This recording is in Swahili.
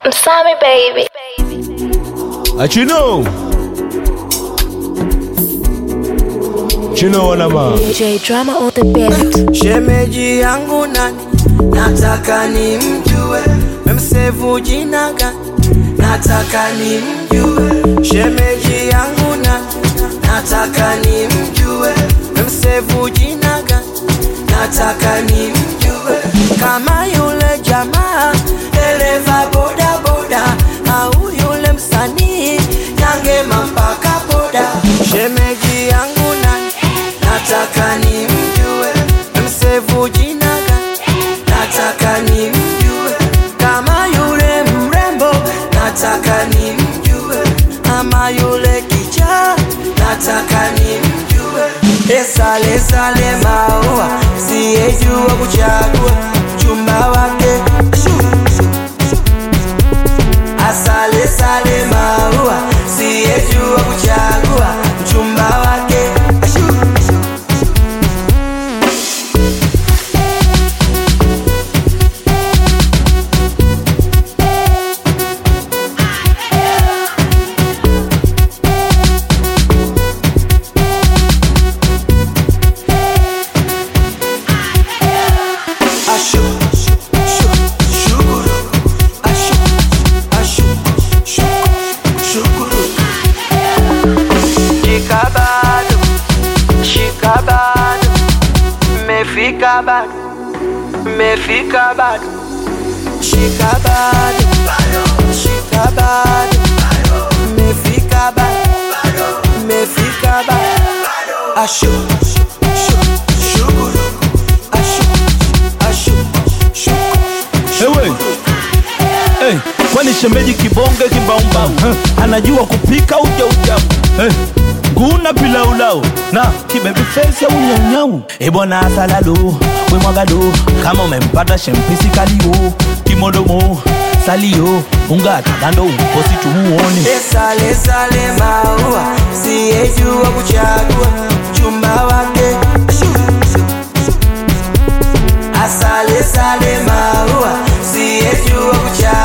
Msami baby. Achino. Chino wanama. DJ drama on the beat. Shemeji yangu nani, nataka nimjue, memsevu jina gani, nataka nimjue. Shemeji yangu nani, nataka nimjue, memsevu jina gani, nataka nimjue. Kama yule jamaa dereva boda boda, au yule msanii nyangema mpaka boda. Shemeji yangu nani, nataka nimjue, msevu jina gani, nataka nimjue. Kama yule mrembo, nataka nimjue, ama yule kichaa, nataka nimjue. Esale sale maua, siyejua kuchagua chumba wake Shu, shu, shu. Asale sale maua, siyejua kuchagua mchumba wake Shu, shu. Ashu, shu, shu, shukuru. Ashu, ashu, shu, shukuru. Shika bado, shika bado, mefika bado, mefika bado. Shika bado, shika bado, mefika bado, mefika bado. Ashu, shu, shu, shukuru. Ashu, ashu, shukuru. Ewe. Hey, kwani shemeji kibonge kimbaumbau huh? anajua kupika uja uja hey. nguna pilaulau na kibebi fesi au nyaunyau e bwana asalalo we mwagado kama umempata shempisi kalio kimodomo salio ungata kando uposi tumuone Sale sale maua, siyejua kuchagua chumba wake. Shu, shu, shu. Asale sale maua, siyejua kuchagua